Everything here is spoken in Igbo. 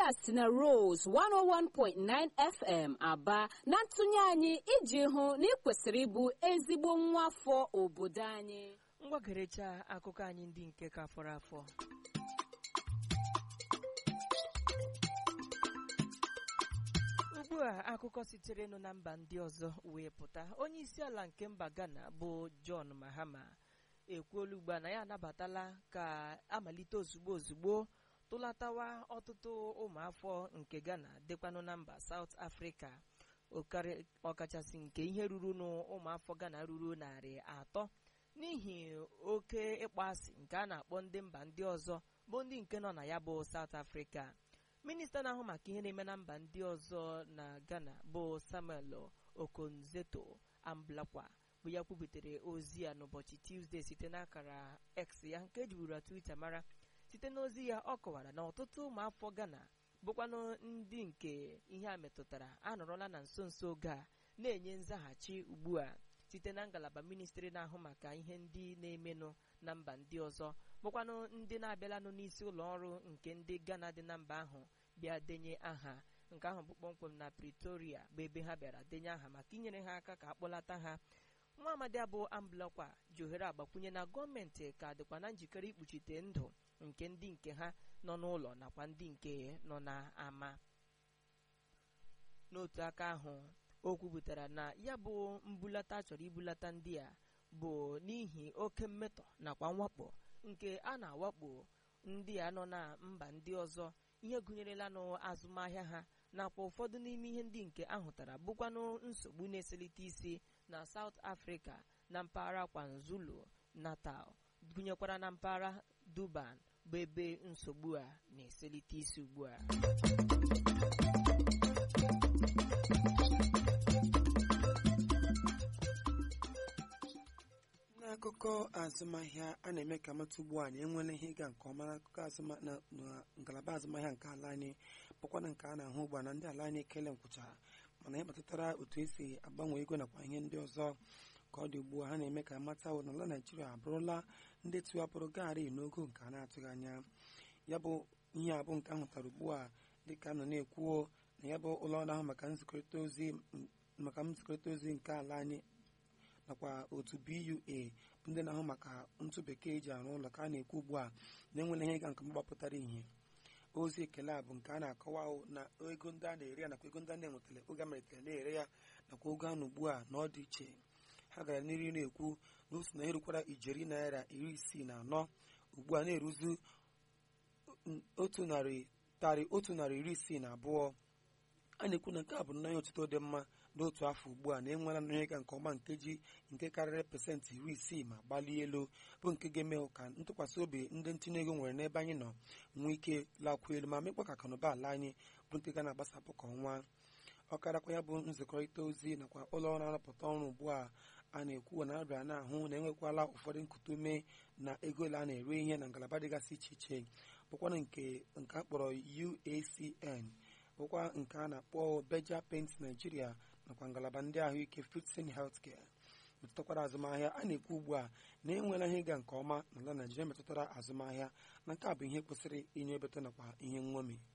a si na Rose 101.9 FM aba na ntụnye anyị iji hụ na ị kwesịrị ịbụ ezigbo nwa afọ obodo anyị mgbagerecha akụkọ anyị ndị nke ka fọrọ afọ ugbu a akụkọ sitere nụ na mba ndị ọzọ wee pụta onye isi ala nke mba Ghana bụ John Mahama ekwuola ugbu a na ya anabatala ka amalite ozugbo ozugbo tụlatawa ọtụtụ ụmụafọ nke Ghana dịkwanụ na mba South Africa ọkachasị nke ihe ruru n'ụmụafọ Ghana ruru narị atọ n'ihi oke ịkpọasị nke a na-akpọ ndị mba ndị ọzọ bụ ndị nke nọ na ya bụ South Africa minista na-ahụ maka ihe na-eme na mba ndị ọzọ na Ghana bụ Samuel Okonzeto Amblakwa bụ ya kwubutere ozi ya n'ụbọchị Tuesday site n'akara X ya nke ejiburu Twitter mara site n'ozi ya ọ kọwara na ọtụtụ ụmụafọ Ghana bụkwanụ ndị nke ihe a metụtara anọrọla na nso nso oge a na-enye nzaghachi ugbu a site na ngalaba ministri na-ahụ maka ihe ndị na-emenụ na mba ndị ọzọ bụkwanụ ndị na-abịalanụ n'isi ụlọ ọrụ nke ndị Ghana dị na mba ahụ bịa denye aha nke ahụ bụ kpọmkwem na Pretoria bụ ebe ha bịara denye aha maka inyere ha aka ka akpọlata ha nwa amadi abụ amblakwa ji ohere agbakwunye na gọọmenti ka dịkwa na njikere ikpuchite ndụ nke ndị nke ha nọ n'ụlọ nakwa ndị nke nọ n'ama n'otu aka ahụ o kwupụtara na ya bụ mbulata chọrọ ibulata ndị a bụ n'ihi oke mmetọ nakwa mwakpo nke a na-awakpo ndị a nọ na mba ndị ọzọ ihe gụnyerelanụ azụmahịa ha nakwa ụfọdụ n'ime ihe ndị nke ahụtara bụkwanụ nsogbu na-eselite isi na South Africa na mpaghara KwaZulu Natal gụnyekwara na mpaghara Durban bụ ebe nsogbu a na-eselite isi ugbu a n'akụkọ azụmahịa a na-eme ka mata ugbu a na enwela ihe ịga nke ọma n'akụkọ na ngalaba azụmahịa nke ala anyị bụkwana nke a na-ahụ ugbu a na ndị ala anyị ekele nkwụchara mana ihe kpatara otu esi agbanwe ego nakwa ihe ndị ọzọ ka ọ dị ugbu a ha na-eme ka mata na ala naijiria abụrụla ndị tiwapụrụ gaarị n'ogo nke a na-atụghị anya ya bụ ihe abụ nke ahụtara ugbu a dịka nọ na-ekwuo na ya bụ ụlọ ọrụ ahụ maka nzikọrịta ozi maka nzikọrịta ozi nke ala anyị nakwa otu BUA bụ ndị na-ahụ maka ntụ bekee eji arụ ụlọ ka a na-ekwu ugbu a na-enwere ihe ịga nke mgbapụtara ihe ozi ekele a bụ nke a na-akọwa na ego ndị a na-ere ya nakwa ego ndị a na-enwetara oge a malitere na-ere ya nakwa oge anụ ugbu a na ọ dị iche ha gara n'ihu na-ekwu na otu na erukwara ijeri naira iri isii na anọ ugbu a na-eruzu otu narị tarị otu narị iri isii na abụọ a na-ekwu na nke a bụ nnọọ otuto dị mma n'otu afọ ugbu a na-enwela nnọọ ịga nke ọma nkeji nke karịrị pasentị iri isii ma gbalie elu bụ nke ga-eme ka ntụkwasị obi ndị ntinye ego nwere n'ebe anyị nọ nwee ike lakwuo elu ma mekwa ka akụnụba ala anyị bụ nke ga na-agbasapụ ka ọnwa ọkarakwa ya bụ nzikọrịta ozi nakwa ụlọ ọrụ arụpụta ọrụ ugbu a a na-ekwu na abịa na-ahụ na enwekwala ụfọdụ nkute ume na ego ole a na-ere ihe na ngalaba dịgasị iche iche bụkwana nke nke a kpọrọ UACN bụkwa nke a na-akpọ Beja Paint Nigeria nakwa ngalaba ndị ahụike Fitson Healthcare metụtakwara azụmahịa a na-ekwu ugbu a na enweela ihe ịga nke ọma n'ala Naijiria metụtara azụmahịa na nke a bụ ihe kwesịrị inye ebete nakwa ihe nṅomi